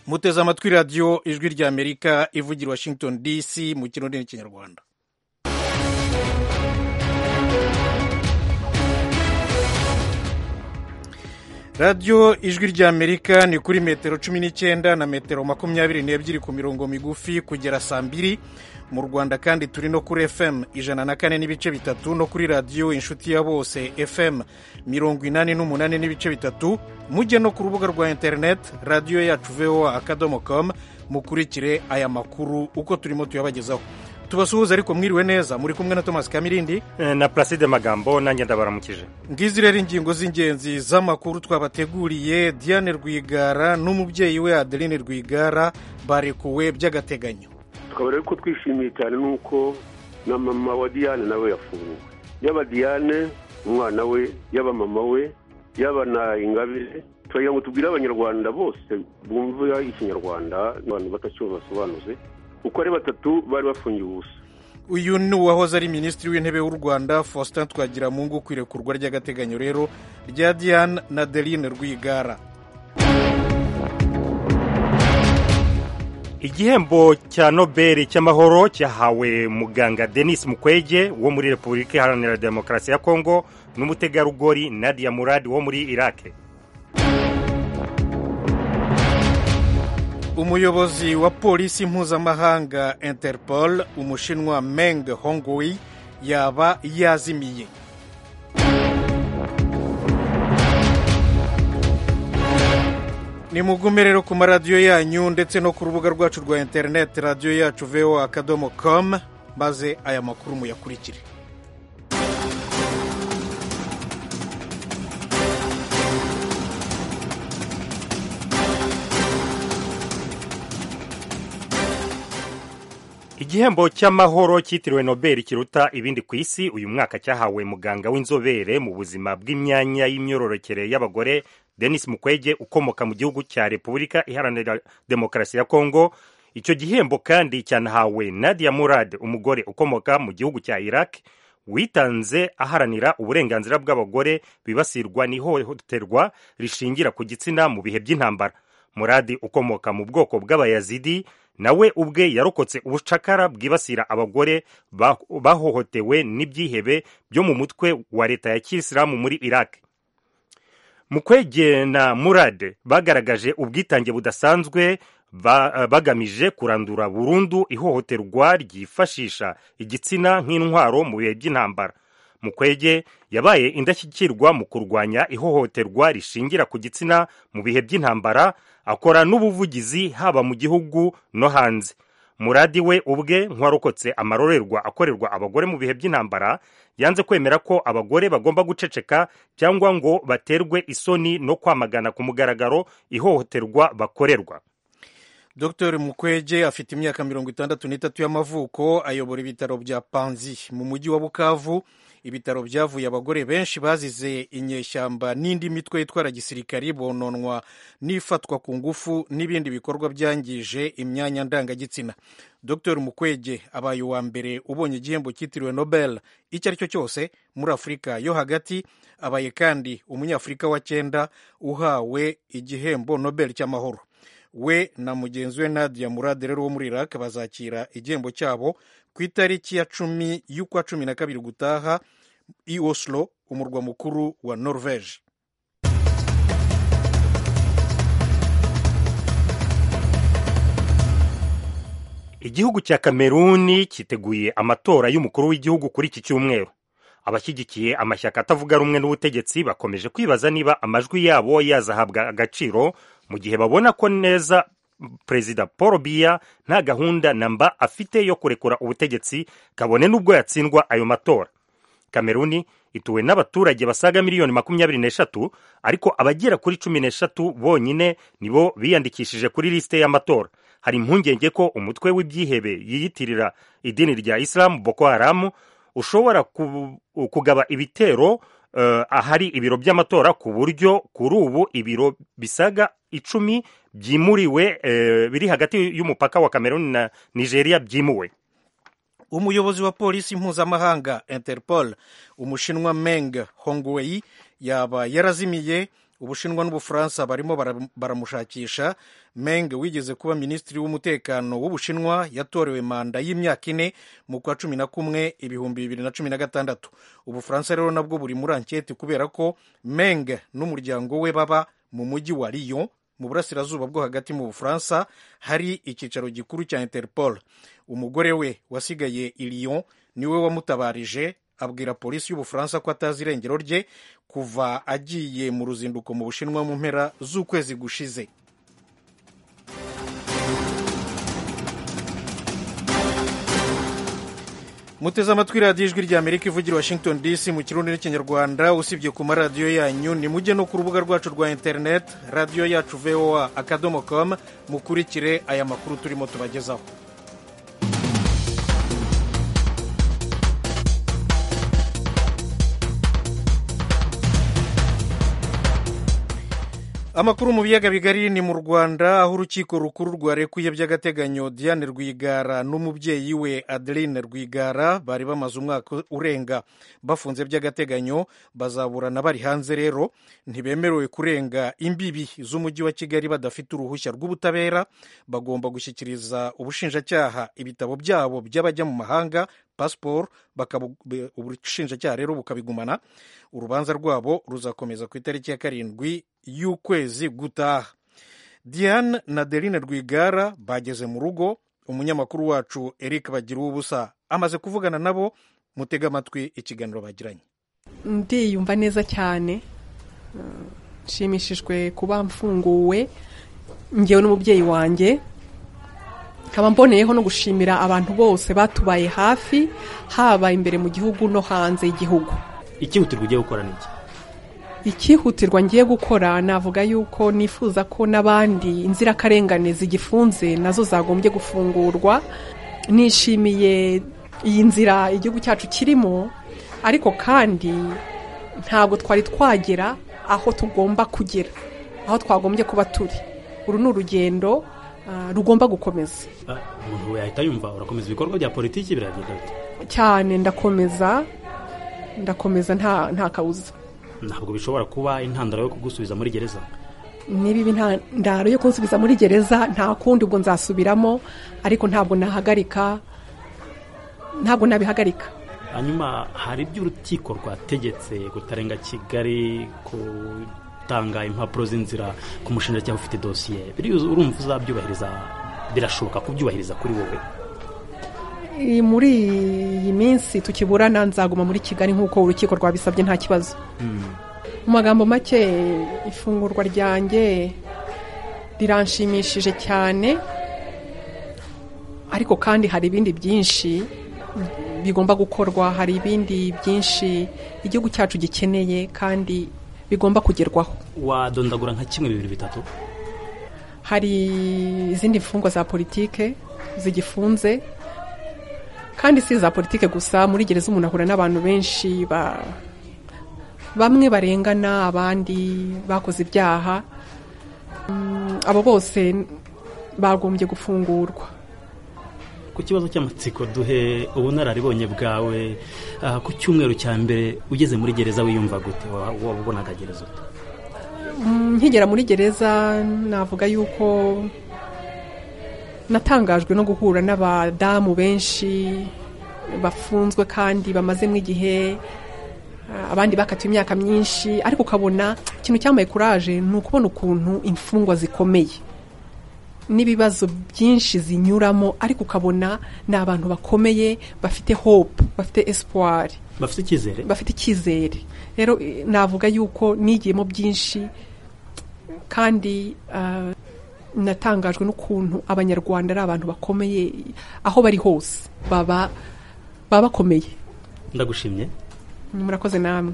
muteze amatwi radiyo ijwi rya amerika ivugira washington dc mu kirundi n'ikinyarwanda radiyo ijwi rya amerika ni kuri metero cumi n'icyenda na metero makumyabiri n'ebyiri ku mirongo migufi kugera saa mbiri mu rwanda kandi turi no kuri fm ijana na kane n'ibice bitatu no kuri radiyo inshuti ya bose fm mirongo inani n'umunani n'ibice bitatu mujye no ku rubuga rwa interineti radiyo yacu voa akadomo komu mukurikire aya makuru uko turimo tuyabagezaho tubasuhuza ariko mwiriwe neza muri kumwe na Thomas Kamirindi na Placide Magambo nanjye ndabaramukije ngizi rero ingingo z'ingenzi z'amakuru twabateguriye Diane Rwigara n'umubyeyi we Adeline Rwigara barekuwe by'agateganyo tukaba rero ko twishimiye cyane nuko na mama wa Diane nawe yafunguwe yaba Diane umwana we yaba mama we yaba na Ingabire turagira ngo tubwire abanyarwanda bose bumva ikinyarwanda abantu batacyumva basobanuze uko ari batatu bari bafungiye ubusa uyu ni uwahoze ari minisitiri w'intebe w'u rwanda faustin twagiramungu ku irekurwa ry'agateganyo rero rya diane na deline rwigara igihembo cya nobel cy'amahoro cyahawe muganga denis mukwege wo muri repubulika iharanira demokarasi ya kongo n'umutegarugori nadia murad wo muri irake umuyobozi wa polisi mpuzamahanga interpol umushinwa meng hongwei yaba yazimiye ni mugume rero ku maradiyo yanyu ndetse no ku rubuga rwacu rwa interineti radiyo yacu voa akadomo com maze aya makuru muyakurikire igihembo cy'amahoro cyitiriwe nobel kiruta ibindi ku isi uyu mwaka cyahawe muganga w'inzobere mu buzima bw'imyanya y'imyororokere y'abagore denis mukwege ukomoka mu gihugu cya repubulika iharanira demokarasi ya kongo icyo gihembo kandi cyanahawe nadia murad umugore ukomoka mu gihugu cya iraq witanze aharanira uburenganzira bw'abagore bibasirwa n'ihohoterwa rishingira ku gitsina mu bihe by'intambara muradi ukomoka mu bwoko bw'abayazidi nawe ubwe yarokotse ubucakara bwibasira abagore bahohotewe n'ibyihebe byo mu mutwe wa leta ya kisilamu muri iraq mukwege na murade bagaragaje ubwitange budasanzwe bagamije kurandura burundu ihohoterwa ryifashisha igitsina nk'intwaro mu bihe by'intambara mukwege yabaye indashyikirwa mu kurwanya ihohoterwa rishingira ku gitsina mu bihe by'intambara akora n'ubuvugizi haba mu gihugu no hanze muradi we ubwe nk'uwarokotse amarorerwa akorerwa abagore mu bihe by'intambara yanze kwemera ko abagore bagomba guceceka cyangwa ngo baterwe isoni no kwamagana ku mugaragaro ihohoterwa bakorerwa dr mukwege afite imyaka mirongo itandatu n'itatu y'amavuko ayobora ibitaro bya panzi mu mujyi wa bukavu ibitaro byavuye abagore benshi bazize inyeshyamba n'indi mitwe itwara gisirikari bononwa n'ifatwa ku ngufu n'ibindi bikorwa byangije imyanya ndangagitsina dr mukwege abaye uwa mbere ubonye igihembo cyitiriwe nobel icyo ari cyo cyose muri afurika yo hagati abaye kandi umunyafurika wa cyenda uhawe igihembo nobel cy'amahoro we na mugenzi we nadia murade rero wo muri iraq bazakira igihembo cyabo ku itariki ya cumi y'ukwa cumi na kabiri gutaha i oslo umurwa mukuru wa norvege igihugu cya kameruni cyiteguye amatora y'umukuru w'igihugu kuri iki cyumweru abashyigikiye amashyaka atavuga rumwe n'ubutegetsi bakomeje kwibaza niba amajwi yabo yazahabwa agaciro mu gihe babona ko neza perezida paul biya nta gahunda namba afite yo kurekura ubutegetsi kabone n'ubwo yatsindwa ayo matora kameruni ituwe n'abaturage basaga miliyoni makumyabiri n'eshatu ariko abagera kuri cumi n'eshatu bonyine nibo biyandikishije kuri lisite y'amatora hari impungenge ko umutwe w'ibyihebe yiyitirira idini rya isilamu boko haramu ushobora kugaba ibitero ahari ibiro by'amatora ku buryo kuri ubu ibiro bisaga icumi byimuriwe biri hagati y'umupaka wa kameruni na nigeria byimuwe umuyobozi wa polisi mpuzamahanga interpol umushinwa meng hongwei yaba yarazimiye ubushinwa n'ubufaransa barimo bara- baramushakisha meng wigeze kuba minisitiri w'umutekano w'ubushinwa yatorewe manda y'imyaka ine mu kwa cumi na kumwe ibihumbi bibiri na cumi na gatandatu ubufaransa rero nabwo buri muri anketi kubera ko meng n'umuryango we baba mu mujyi wa riyo mu burasirazuba bwo hagati mu bufaransa hari icyicaro gikuru cya interpol umugore we wasigaye i Lyon niwe wamutabarije abwira polisi y'ubufaransa ko atazi irengero rye kuva agiye mu ruzinduko mu bushinwa mu mpera z'ukwezi gushize muteze amatwi radiyo ijwi rya amerika ivugira i washington dc mu kirundi n'ikinyarwanda usibye ku maradiyo yanyu nimujye no ku rubuga rwacu rwa interineti radiyo yacu voa akadomo com mukurikire aya makuru turimo tubagezaho amakuru mu biyaga bigari ni mu rwanda aho urukiko rukuru rwarekuye by'agateganyo diane rwigara n'umubyeyi we adeline rwigara bari bamaze umwaka urenga bafunze by'agateganyo bazaburana bari hanze rero ntibemerewe kurenga imbibi z'umujyi wa kigali badafite uruhushya rw'ubutabera bagomba gushyikiriza ubushinjacyaha ibitabo byabo by'abajya mu mahanga pasiporo ubushinjacyaha rero bukabigumana urubanza rwabo ruzakomeza ku itariki ya karindwi y'ukwezi gutaha diane na derine rwigara bageze mu rugo umunyamakuru wacu eric bagira ubusa amaze kuvugana nabo mutega amatwi ikiganiro bagiranye ndiyumva neza cyane Mm, nshimishijwe kuba mfunguwe ngewe n'umubyeyi wanjye nkaba mboneyeho no gushimira abantu bose batubaye hafi haba imbere mu gihugu no hanze y'igihugu ikihutirwa ugiye gukora ni iki ikihutirwa ngiye gukora navuga yuko nifuza ko n'abandi inzirakarengane zigifunze nazo zagombye gufungurwa nishimiye iyi nzira igihugu cyacu kirimo ariko kandi ntabwo twari twagera aho tugomba kugera aho twagombye kuba turi uru ni urugendo ah, rugomba gukomeza Ah, umuntu we yahita yumva urakomeza ibikorwa bya politiki biragenda bite cyane ndakomeza ndakomeza nta nta kabuza ntabwo bishobora kuba intandaro yo kugusubiza muri gereza niba ibi nta ndaro yo kunsubiza muri gereza nta kundi ubwo nzasubiramo ariko ntabwo nahagarika ntabwo nabihagarika hanyuma hari ibyo urukiko rwategetse kutarenga kigali gutanga impapuro z'inzira ku mushinjacyaha ufite dosiye biriya urumva uzabyubahiriza birashoboka kubyubahiriza kuri wowe I- muri iyi minsi tukiburana nzaguma muri kigali nk'uko urukiko rwabisabye nta kibazo mu magambo make ifungurwa ryanjye riranshimishije cyane ariko kandi hari ibindi byinshi bigomba gukorwa hari ibindi byinshi igihugu cyacu gikeneye kandi bigomba kugerwaho wadondagura nka kimwe bibiri bitatu hari izindi mfungwa za politike zigifunze kandi si iza politike gusa muri gereza umuntu ahura n'abantu benshi ba bamwe barengana abandi bakoze ibyaha Mm, abo bose bagombye gufungurwa ku kibazo cy'amatsiko duhe ubunararibonye bwawe ah, ku cyumweru cya mbere ugeze muri gereza wiyumva gute Wa- wabonaga gereza ute Mm, nkigera muri gereza navuga yuko natangajwe no guhura n'abadamu benshi bafunzwe kandi bamazemo igihe ah, abandi bakatiwe imyaka myinshi ariko ukabona ikintu cyambaye kuraje ni ukubona ukuntu imfungwa zikomeye n'ibibazo byinshi zinyuramo ariko ukabona ni abantu bakomeye bafite hope bafite espoir bafite icyizere bafite icyizere rero eh, navuga yuko nigiyemo byinshi kandi ah, natangajwe n'ukuntu abanyarwanda ari abantu bakomeye aho bari hose baba baba bakomeye ndagushimye murakoze namwe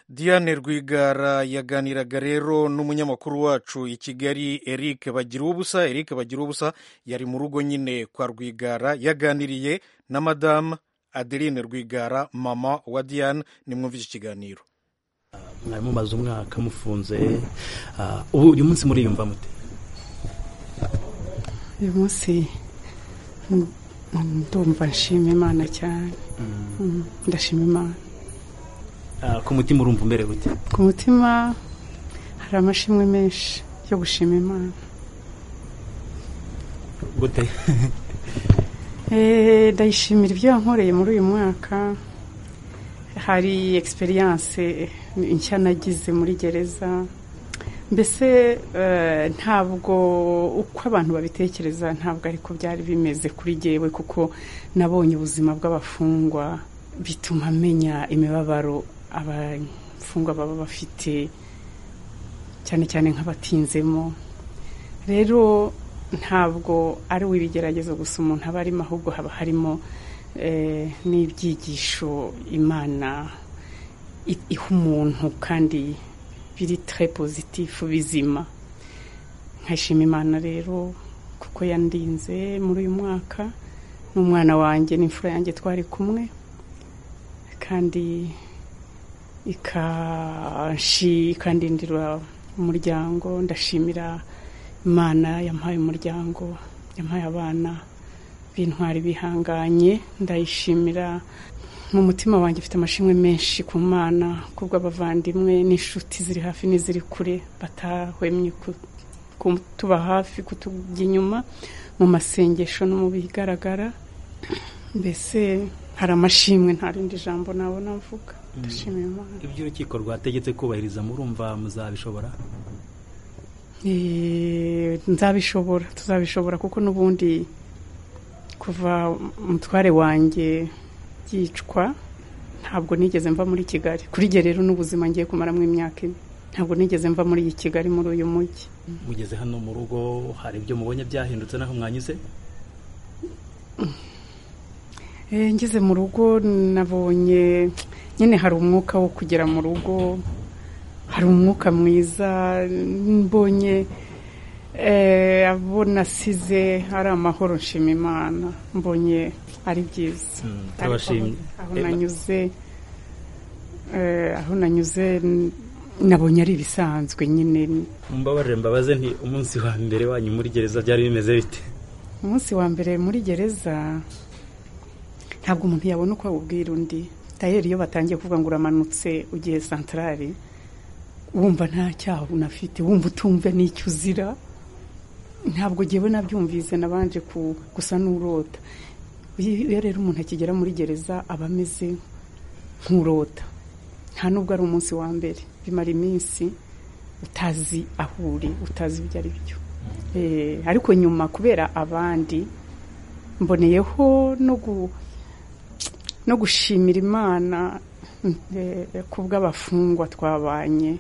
diane rwigara yaganiraga rero n'umunyamakuru wacu i kigali eric bagira ubusa eric bagira ubusa yari mu rugo nyine kwa rwigara yaganiriye na madamu adeline rwigara mama wa diane nimwumvise ikiganiro mwari mumaze umwaka mufunze ah, ubu uyu munsi muriyumva mute uyu munsi mm, ndumva nshima imana cyane Mm, ndashima imana Ah, ku mutima urumva umerewe gute ku mutima hari amashimwe menshi yo gushima imana gute Eh, ndayishimira ibyo yankoreye muri uyu mwaka hari experience nshya nagize muri gereza mbese eh, ntabwo uko abantu babitekereza ntabwo ariko byari bimeze kuri jyewe kuko nabonye ubuzima bw'abafungwa bituma menya imibabaro abafungwa baba bafite cyane cyane nk'abatinzemo rero ntabwo ari uw'ibigeragezo gusa umuntu aba arimo ahubwo haba harimo eh, n'ibyigisho imana i- iha umuntu kandi biri tre pozitifu bizima nkashima imana rero kuko yandinze muri uyu mwaka n'umwana wanjye n'imfura yanjye twari kumwe kandi ikanshi ikandindira umuryango ndashimira imana yampaye umuryango yampaye abana b'intwari bihanganye ndayishimira mu mutima wanjye ufite amashimwe menshi ku mana kubw'abavandimwe n'inshuti ziri hafi n'iziri kure batahwemye ku- kutuba hafi kutujya inyuma mu masengesho no mu bigaragara mbese hari amashimwe nta rindi jambo nabona mvuga ndashimira imana ibyo urukiko rwategetse kubahiriza murumva muzabishobora Eh, nzabishobora tuzabishobora kuko n'ubundi kuva umutware wanjye yicwa ntabwo nigeze mva muri kigali kuri jye rero n'ubuzima ngiye kumaramo imyaka ine ntabwo nigeze mva muri iyi kigali muri uyu mujyi mugeze hano mu rugo hari ibyo mubonye byahindutse n'aho mwanyuze Eh, ngeze mu rugo nabonye nyine hari umwuka wo kugera mu rugo hari umwuka mwiza mbonye eh, abo nasize ari amahoro nshima imana mbonye ari Mm, byiza Ariko turabashimye aho Eh, nanyuze eh, aho nanyuze n- nabonye ari ibisanzwe nyine mumbabarire mbabaze nti umunsi wa mbere wanyu muri gereza byari bimeze bite umunsi wa mbere muri gereza ntabwo umuntu yabona uko awubwira undi tayeri iyo batangiye kuvuga ngo uramanutse ugiye santarari wumva nta cyaha unafite wumva utumva n'icyo uzira ntabwo ngewe nabyumvise nabanje ku- gusa n'urota Iyo iyo rero umuntu akigera muri gereza aba ameze nk'urota nta nubwo ari umunsi wa mbere bimara iminsi utazi aho uri utazi ibyo ari byo Eh, ariko nyuma kubera abandi mboneyeho no gu- no gushimira imana eh, ku bw'abafungwa twabanye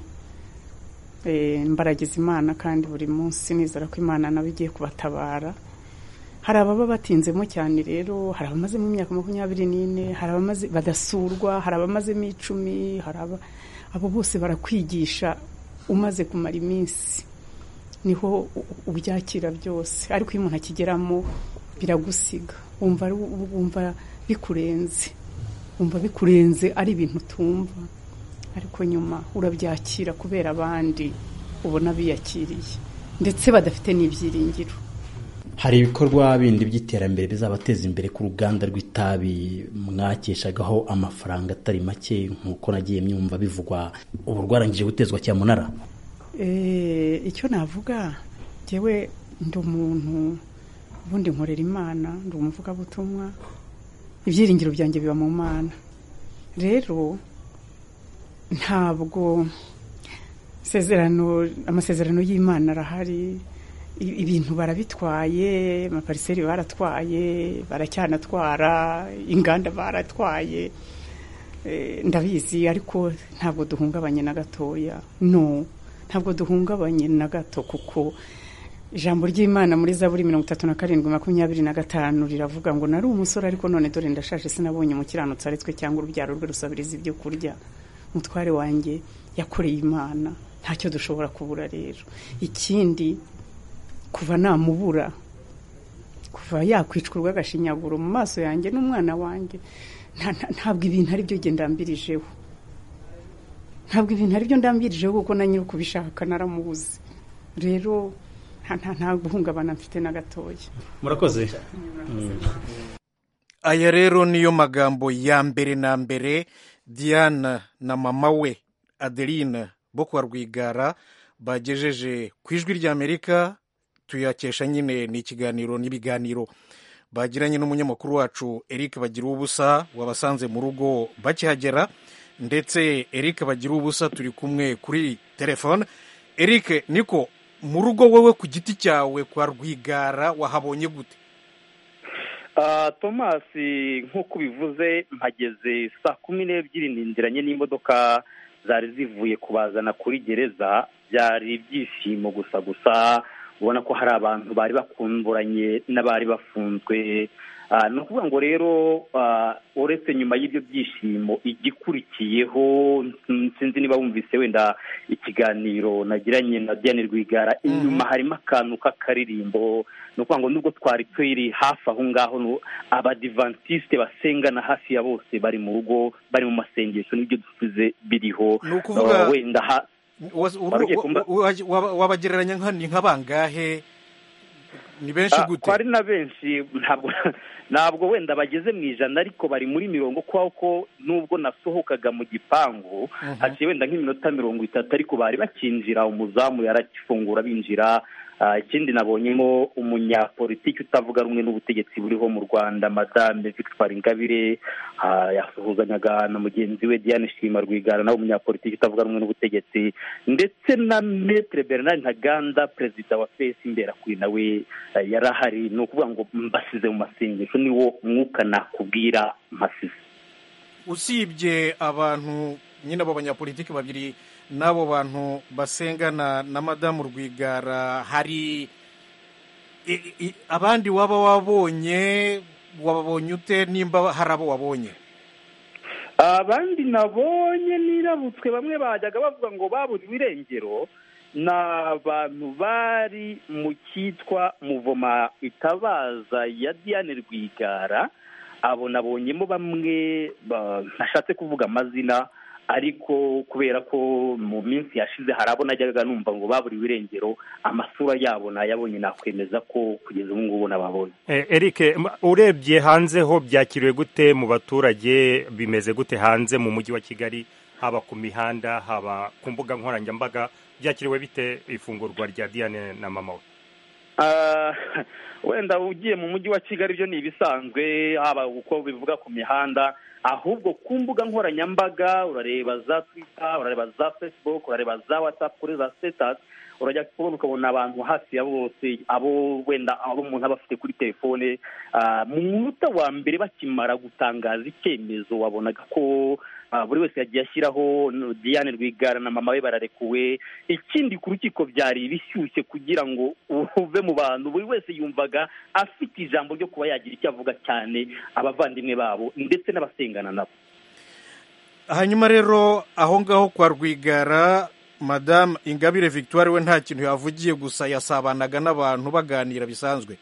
Eh, mbaragiza imana kandi buri munsi nizera ko imana nawe igiye kubatabara hari ababa batinzemo cyane rero hari abamazemo imyaka makumyabiri n'ine hari abamaze badasurwa hari abamazemo icumi hari aba- abo bose barakwigisha umaze kumara iminsi niho u- u- ubyakira byose ariko iyo umuntu akigeramo biragusiga wumva ari- wumva bikurenze wumva bikurenze ari ibintu utumva ariko nyuma urabyakira kubera abandi ubona biyakiriye ndetse badafite n'ibyiringiro hari ibikorwa bindi by'iterambere bizabateza imbere ku ruganda rw'itabi mwakeshagaho amafaranga atari make nk'uko nagiye myumva bivugwa ubu rwarangije gutezwa cyamunara Eh, icyo navuga njyewe ndi umuntu ubundi nkorera imana ndi umuvugabutumwa ibyiringiro byanjye biba mu mana rero ntabwo isezerano amasezerano y'imana arahari i- ibintu barabitwaye amapariseri baratwaye baracyanatwara inganda baratwaye Eh, ndabizi ariko ntabwo duhungabanye na gatoya no ntabwo duhungabanye na gato kuko ijambo ry'imana muri zaburi mirongo itatu na karindwi makumyabiri na gatanu riravuga ngo nari umusore ariko none dore ndashaje sinabonye umukiranutsi aritswe cyangwa urubyaro rwe rusabiriza ibyo kurya umutware wanjye yakoreye imana ntacyo dushobora kubura rero ikindi kuva namubura kuva yakwicwa urw'agashinyaguro mu maso yanjye n'umwana wanjye nta- nta- ntabwo ibintu ari byo ndambirijeho ntabwo ibintu ari byo ndambirijeho kuko na nyiri ukubishaka naramubuze rero nta- nta nta guhungabana mfite na gatoya murakoze aya rero niyo magambo ya mbere na mbere diana na mama we adeline bo kwa rwigara bagejeje ku ijwi ry'amerika tuyakesha nyine ni ikiganiro n'ibiganiro bagiranye n'umunyamakuru wacu eric bagira ubusa wabasanze mu rugo bakihagera ndetse eric bagira ubusa turi kumwe kuri telefone eric niko mu rugo wowe ku giti cyawe kwa rwigara wahabonye gute tomasi nk'uko ubivuze mpageze saa kumi n'ebyiri nindiranye n'imodoka zari zivuye kubazana kuri gereza byari ibyishimo gusa gusa ubona ko hari abantu bari bakumburanye n'abari bafunzwe ni ukuvuga ngo rero uretse nyuma y'ibyo byishimo igikurikiyeho sinzi niba wumvise wenda ikiganiro nagiranye na diane rwigara inyuma harimo akantu k'akaririmbo ni ukuvuga ngo nubwo twari turi hafi aho ngaho abadivantisite basengana hafi ya bose bari mu rugo bari mu masengesho n'ibyo dusize biriho wenda wabagereranya ni nk'abangahe ni benshi gute twari na benshi ntabwo ntabwo wenda bageze mu ijana ariko bari muri mirongo kuko ko nubwo nasohokaga mu gipangu haciye wenda nk'iminota mirongo itatu ariko bari bakinjira umuzamu yarakifungura binjira ikindi nabonyemo umunyapolitiki utavuga rumwe n'ubutegetsi buriho mu rwanda madame victoire ingabire yasuhuzanyaga na mugenzi we diane shima rwigara nawe umunyapolitiki utavuga rumwe n'ubutegetsi ndetse na metre bernard ntaganda perezida wa fesi imberakuri nawe yari ahari ni ukuvuga ngo mbasize mu masengesho niwo mwuka nakubwira mpasize usibye abantu nyine abo banyapolitiki babiri n'abo bantu basengana na madamu rwigara hari abandi waba wabonye wababonye ute nimba hari abo wabonye abandi nabonye nirabutswe bamwe bajyaga bavuga ngo baburiwe irengero ni abantu bari mu cyitwa muvoma itabaza ya diane rwigara abo nabonyemo bamwe bashatse kuvuga amazina ariko kubera ko mu minsi yashize hari abo najyaga numva ngo baburiwe irengero amasura yabo nayabonye nakwemeza ko kugeza ubu ngubu nababonye eric urebye hanze ho byakiriwe gute mu baturage bimeze gute hanze mu mujyi wa kigali haba ku mihanda haba ku mbuga nkoranyambaga byakiriwe bite ifungurwa rya diane na mama we wenda ugiye mu mujyi wa kigali byo ni ibisanzwe haba uko bivuga ku mihanda ahubwo ku mbuga nkoranyambaga urareba za twita urareba za facebook urareba za watsapu kuri za sitasi urajya kubona ukabona abantu hafi ya bose abo wenda abo umuntu aba afite kuri telefone mu munota wa mbere bakimara gutangaza icyemezo wabonaga ko buri wese yagiye ashyiraho diane rwigara na mama we bararekuwe ikindi ku rukiko byari ibishyushye kugira ngo uve mu bantu buri wese yumvaga afite ijambo ryo kuba yagira icyo avuga cyane abavandimwe babo ndetse n'abasengana nabo hanyuma rero aho ngaho kwa rwigara madamu ingabire victoire we nta kintu yavugiye gusa yasabanaga n'abantu baganira bisanzwe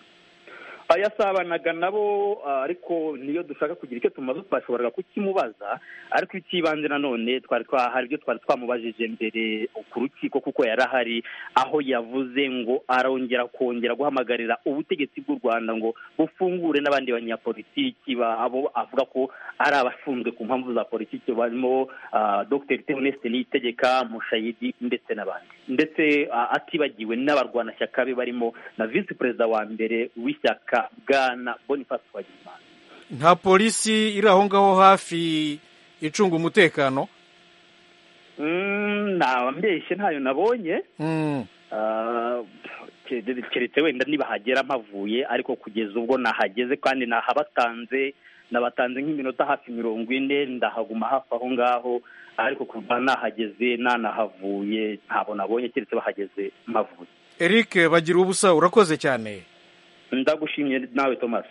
yasabanaga nabo ariko niyo dushaka kugira icyo tumaze twashoboraga kukimubaza ariko icy'ibanze nanone twari twahari ibyo twari twamubajije mbere ku rukiko kuko yari ahari aho yavuze ngo arongera kongera guhamagarira ubutegetsi bw'u rwanda ngo bufungure n'abandi banyapolitiki abo avuga ko ari abafunzwe ku mpamvu za politiki barimo dr theoneste niyitegeka mushayidi ndetse n'abandi ndetse atibagiwe n'abarwanashyaka be barimo na visi perezida wa mbere w'ishyaka bwana boniface wagimana nta polisi iri aho ngaho hafi icunga umutekano mbeshye ntayo nabonye keretse wenda ntibahagera mpavuye ariko kugeza ubwo nahageze kandi nahabatanze nabatanze nk'iminota hafi mirongo ine ndahaguma hafi aho ngaho ariko kuva nahageze nanahavuye ntabwo nabonye keretse bahageze mpavuye eric bagira ubusa urakoze cyane ndagushimye nawe thomas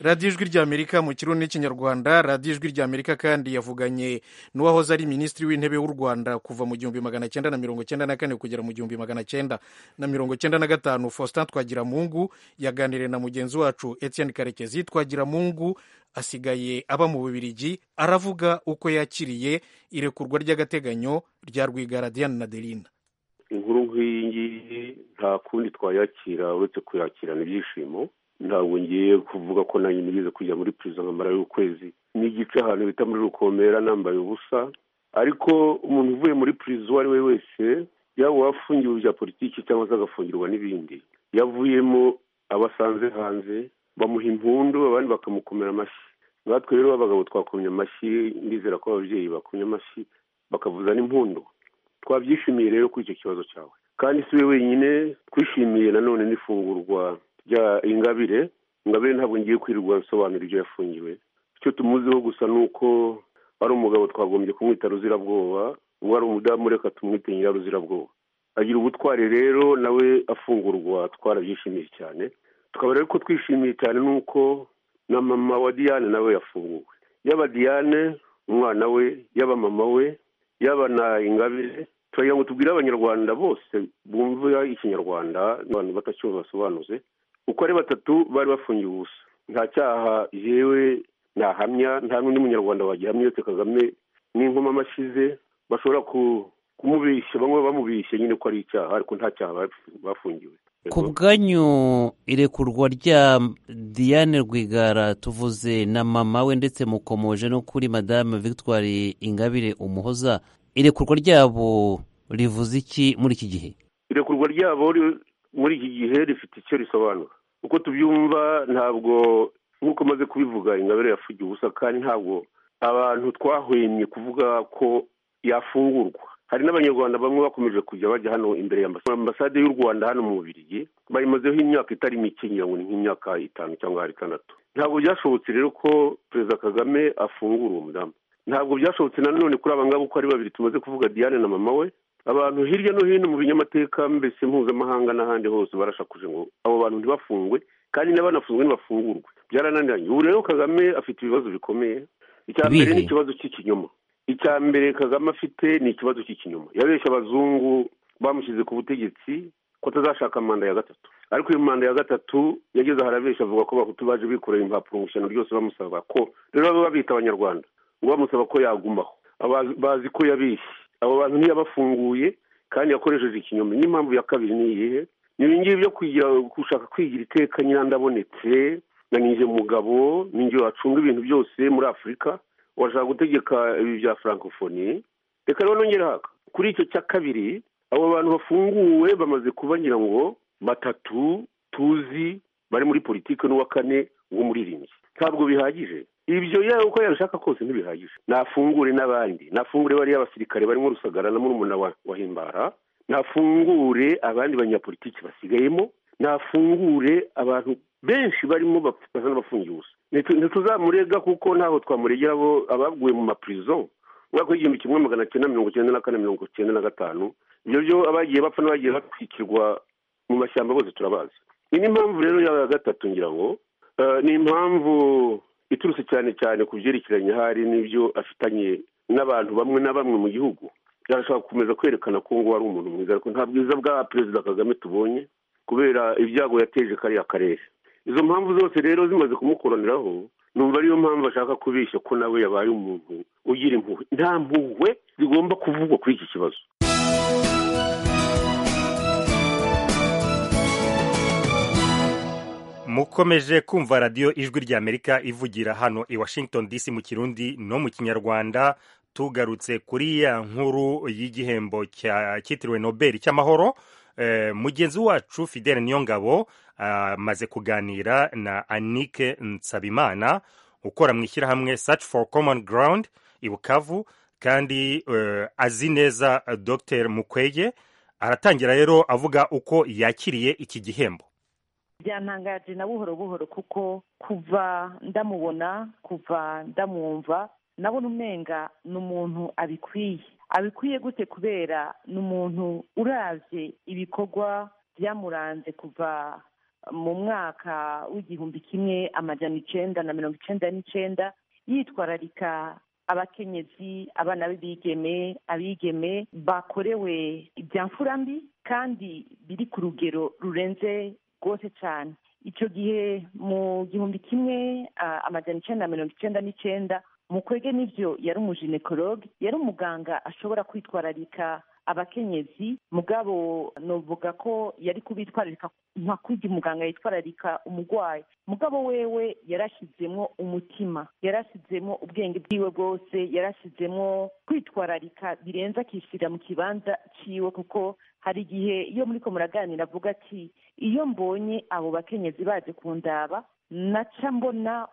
radiyo ijwi ry'amerika mu kirundi n'ikinyarwanda radiyo ijwi ry'amerika kandi yavuganye n'uwahoze ari minisitiri w'intebe w'u rwanda kuva mu gihumbi magana cyenda na mirongo cyenda na kane kugera mu gihumbi magana cyenda na mirongo cyenda na gatanu faustin twagiramungu yaganiriye na mugenzi wacu etienne karekezi twagiramungu asigaye aba mu bubirigi aravuga uko yakiriye irekurwa ry'agateganyo rya rwigara diane na delina inkuru nk'iyi ngiyi nta kundi twayakira uretse kuyakirana ibyishimo ntabwo ngiye kuvuga ko nanjye nigeze kujya muri perezida nkamara y'ukwezi ni igice ahantu bita muri rukomera nambaye ubusa ariko umuntu uvuye muri perezida uwo ari we wese yaba uwafungiwe ibya politiki cyangwa se agafungirwa n'ibindi yavuyemo abasanze hanze bamuha impundu abandi bakamukomera amashyi natwe rero abagabo twakomye amashyi ndizera ko ababyeyi bakomye amashyi bakavuza n'impundu twabyishimiye rero kuri icyo kibazo cyawe kandi si we wenyine twishimiye nanone n'ifungurwa rya ingabire ingabire ntabwo ngiye kwirirwa bisobanura ibyo yafungiwe icyo tumuziho gusa ni uko ari umugabo twagombye kumwita ruzirabwoba uwo ari umudamu reka tumwite nyiraruzirabwoba agira ubutwari rero nawe afungurwa twarabyishimiye cyane tukaba rero ko twishimiye cyane n'uko na mama wa diane nawe yafunguwe yaba diane umwana we yaba mama we yaba na ingabire turagira ngo tubwire abanyarwanda bose bumva ikinyarwanda abantu batacyumva basobanuze uko ari batatu bari bafungiwe ubusa nta cyaha yewe ntahamya nta n'undi munyarwanda wagihamya uretse kagame n'inkomama amashize bashobora kumubeshya bamwe bamubeshya nyine ko ari icyaha ariko nta cyaha bafungiwe ku bwanyu irekurwa rya diane rwigara tuvuze na mama we ndetse mukomoje no kuri madame victoire ingabire umuhoza irekurwa ryabo rivuze iki muri iki gihe irekurwa ryabo muri iki gihe rifite icyo risobanura uko tubyumva ntabwo nk'uko maze kubivuga ingabire yafugiye ubusa kandi ntabwo abantu twahwemye kuvuga ko yafungurwa hari n'abanyarwanda bamwe bakomeje kujya bajya hano imbere ya ambasade y'u rwanda hano mu bubirigi bayimazeho imyaka itari mike ngira ngo ni nk'imyaka itanu cyangwa itandatu ntabwo byashobotse rero ko perezida kagame afungura uwo mudamu ntabwo byashobotse nanone kuri aba ngaba uko ari babiri tumaze kuvuga diane na mama we abantu hirya no hino mu binyamateka mbese mpuzamahanga n'ahandi hose barashakuje ngo abo bantu ntibafungwe kandi n'abanafunzwe ntibafungurwe byarananiranye ubu rero kagame afite ibibazo bikomeye icya mbere ni ikibazo cy'ikinyoma icya mbere kagame afite ni ikibazo cy'ikinyoma yabeshya abazungu bamushyize ku butegetsi ko atazashaka manda ya gatatu ariko iyo manda ya gatatu yageze aharabeshya avuga ko bahutu baje bikorera impapuro mu ishyano ryose bamusaba ko rero baba babita abanyarwanda ngo bamusaba ko yagumaho bazi ko yabeshye abo bantu ntiyabafunguye kandi yakoresheje ikinyoma n'impamvu ya kabiri ni iyihe ni ibingibi byo kugira gushaka kwigira iteka nyina ndabonetse na ninjye mugabo ninjye wacunga ibintu byose muri afurika washaka gutegeka ibi bya furankofoni reka rero nongere haka kuri icyo cya kabiri abo bantu bafunguwe bamaze kuba ngira ngo batatu tuzi bari muri politiki n'uwa kane w'umuririmbyi ntabwo bihagije ibyo yawe uko yabishaka kose ntibihagije nafungure n'abandi nafungure bariya basirikare barimo rusagara na murumuna wa himbara nafungure abandi banyapolitiki basigayemo nafungure abantu benshi barimo basa n'abafungiye ubusa ntituzamurega kuko ntaho twamuregera abo abaguye mu mapurizo umwaka w'igihumbi kimwe magana cyenda mirongo icyenda na kane mirongo icyenda na gatanu ibyo byo abagiye bapfa n'abagiye batwikirwa mu mashyamba bose turabazi iyi ni impamvu rero ya gatatu ngira ngo ni impamvu iturutse cyane cyane ku byerekeranye hari n'ibyo afitanye n'abantu bamwe na bamwe mu gihugu byarashobora gukomeza kwerekana ko ngo ari umuntu mwiza ariko nta bwiza bwa perezida kagame tubonye kubera ibyago yateje kariya karere izo mpamvu zose rero zimaze kumukoraniraho numva ariyo mpamvu ashaka kubeshya ko nawe yabaye umuntu ugira impuhwe nta mpuhwe zigomba kuvugwa kuri iki kibazo mukomeje kumva radiyo ijwi ry'amerika ivugira hano i washington dc mu kirundi no mu kinyarwanda tugarutse kuri ya nkuru y'igihembo cyitiriwe nobel cy'amahoro mugenzi wacu fidele niyongabo amaze kuganira na anike nsabimana ukora mu ishyirahamwe search for common ground i bukavu kandi azi neza dr mukwege aratangira rero avuga uko yakiriye iki gihembo byantangaje na buhoro buhoro kuko kuva ndamubona kuva ndamwumva nabona umenga ni umuntu abikwiye abikwiye gute kubera ni umuntu urabye ibikorwa byamuranze kuva mu mwaka w'igihumbi kimwe amajana icyenda na mirongo icyenda n'icyenda yitwararika abakenyezi abana b'ibigeme abigeme bakorewe ibya mfura mbi kandi biri ku rugero rurenze rwose cyane icyo gihe mu gihumbi kimwe amajana icyenda na mirongo icyenda n'icyenda mukwege n'ibyo yari umujinekologe yari umuganga ashobora kwitwararika abakenyezi mugabo novuga ko yari kubitwararika nka kurya umuganga yitwararika umurwayi mugabo wewe yarashyizemo umutima yarashyizemo ubwenge bwiwe bwose yarashyizemo kwitwararika birenze akishyirira mu kibanza cyiwe kuko hari igihe iyo muri ko muraganira avuga ati iyo mbonye abo bakenyezi baje kundaba naca mbona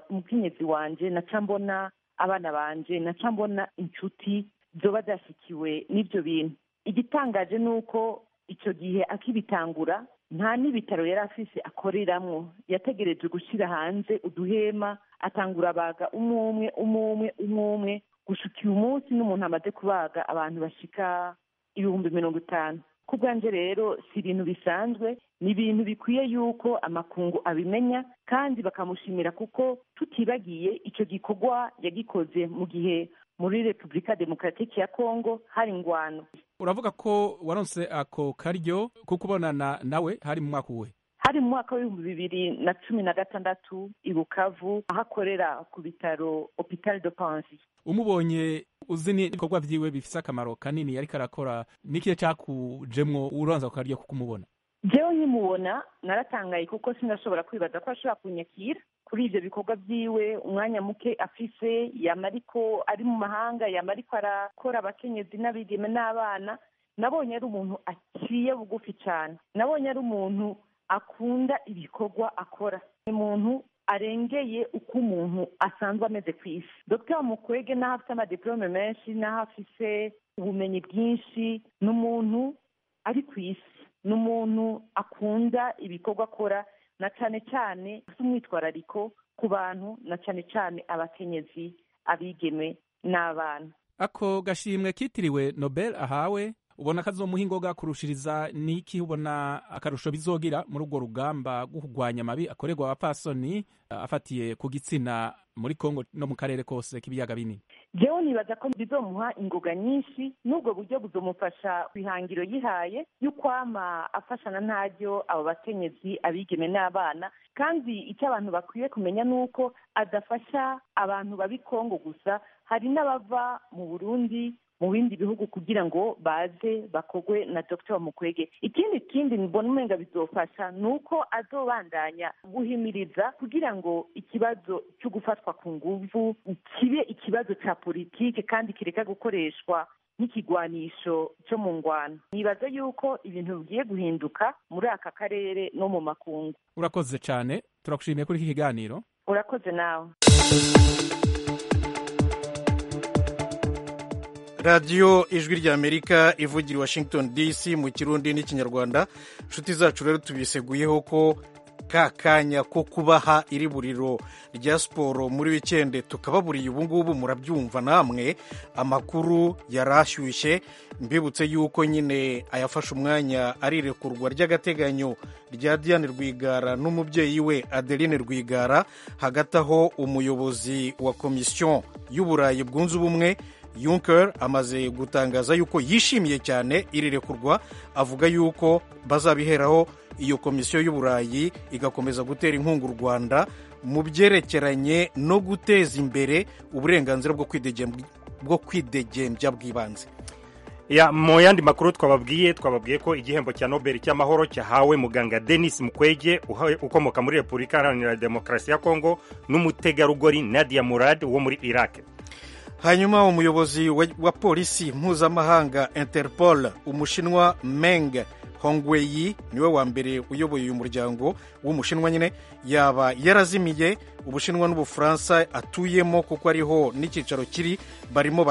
umukenyezi wanjye naca mbona abana banjye naca mbona inshuti zoba zashyikiwe n'ibyo bintu igitangaje ni uko icyo gihe akibitangura nta n'ibitaro yari afise akoreramo yategereje gushyira hanze uduhema atangura abaga umwe umwe umwe umwe umwe umwe gushika uyu munsi n'umuntu amaze kubaga abantu bashika ibihumbi mirongo itanu ku bwanjye rero si ibintu bisanzwe ni ibintu bikwiye yuko amakungu abimenya kandi bakamushimira kuko tutibagiye icyo gikorwa yagikoze mu gihe muri repubulika demokaratike ya kongo hari ingwano uravuga ko waronse ako karyo ko kubonana nawe hari mu mwaka uwe hari mu mwaka w'ibihumbi bibiri na cumi na gatandatu i bukavu aho akorera ku bitaro hopital de panzi umubonye uzi n'ibikorwa byiwe bifite akamaro kanini ariko arakora n'ikihe cyakujemwo uronza ako karyo ko kumubona jewe nkimubona naratangaye kuko sinashobora kwibaza ko ashobora kunyakira kuri ibyo bikorwa byiwe umwanya muke afise yamara ariko ari mu mahanga yamara ariko arakora abakenyezi n'abigeme n'abana nabonye ari umuntu aciye bugufi cyane nabonye ari umuntu akunda ibikorwa akora ni umuntu arengeye uko umuntu asanzwe ameze ku isi dr mukwege n'aho afite amadiporome menshi n'aho afise ubumenyi bwinshi ni umuntu ari ku isi ni umuntu akunda ibikorwa akora na cyane cyane umwitwarariko ku bantu na cyane cyane abakenyezi abigeme n'abana ako gashimwe kitiriwe nobel ahawe ubona kazomuha ingoga kurushiriza niki ubona akarusho bizogira muri urwo rugamba rwo kurwanya amabi akorerwa abapfasoni afatiye ku gitsina muri kongo no mu karere kose k'ibiyaga binini jewe nibaza ko bizomuha ingoga nyinshi n'ubwo buryo buzomufasha ku ihangiro yihaye y'ukwama afashana ntaryo abo bakenyezi abigeme n'abana kandi icyo abantu bakwiye kumenya ni uko adafasha abantu babi kongo gusa hari n'abava mu burundi mu bindi bihugu kugira ngo baze bakogwe na dr mukwege ikindi kindi mbona umwenga bizofasha ni uko azobandanya guhimiriza kugira ngo ikibazo cyo gufatwa ku nguvu kibe ikibazo cya politike kandi kireka gukoreshwa nk'ikigwanisho cyo mu ngwano nibaza yuko ibintu bigiye guhinduka muri aka karere no mu makungu urakoze cyane turagushimiye kuri iki kiganiro urakoze nawe radiyo ijwi rya amerika ivugira washington dc mu kirundi n'ikinyarwanda inshuti zacu rero tubiseguyeho ko ka kanya ko kubaha iri buriro rya siporo muri wikende tukababuriye ubu ngubu murabyumva namwe amakuru yari ashyushye mbibutse yuko nyine ayafashe umwanya arirekurwa ry'agateganyo rya diane rwigara n'umubyeyi we adeline rwigara hagati aho umuyobozi wa komisiyo y'uburayi bwunze ubumwe Juncker amaze gutangaza yuko yishimiye cyane iri rekurwa avuga yuko bazabiheraho iyo komisiyo y'uburayi igakomeza gutera inkunga u Rwanda mu byerekeranye no guteza imbere uburenganzira bwo kwidegembya bw'ibanze ya mu yandi makuru twababwiye twababwiye ko igihembo cya nobel cy'amahoro cyahawe muganga denis mukwege ukomoka muri repubulika iharanira demokarasi ya kongo n'umutegarugori nadia murad wo muri iraq hanyuma umuyobozi wa polisi mpuzamahanga interpol umushinwa meng hongweyi niwe wa mbere uyoboye uyu muryango w'umushinwa nyine yaba yarazimiye ubushinwa n'ubufaransa atuyemo kuko ariho n'icyicaro kiri barimo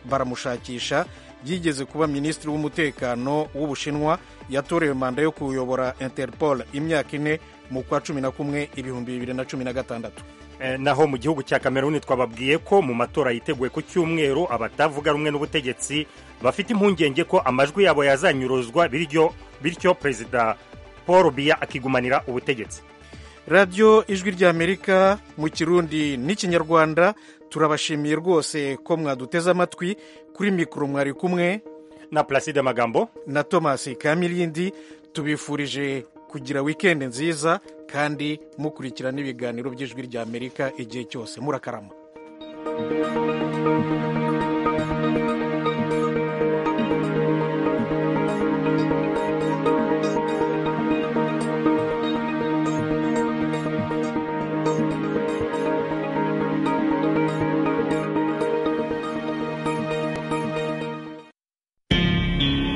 baramushakisha yigeze kuba minisitiri w'umutekano w'ubushinwa yatorewe manda yo kuyobora interpol imyaka ine mu kwa cumi na kumwe ibihumbi bibiri na cumi na gatandatu naho mu gihugu cya kameruni twababwiye ko mu matora yiteguye ku cyumweru abatavuga rumwe n'ubutegetsi bafite impungenge ko amajwi yabo yazanyuruzwa bityo perezida paul biya akigumanira ubutegetsi radiyo ijwi rya amerika mu kirundi n'ikinyarwanda turabashimiye rwose ko mwaduteze amatwi kuri mikoro mwari kumwe na placide magambo na tomasi kamirindi tubifurije kugira wikendi nziza kandi mukurikira n'ibiganiro by'ijwi ry'amerika igihe cyose murakarama neza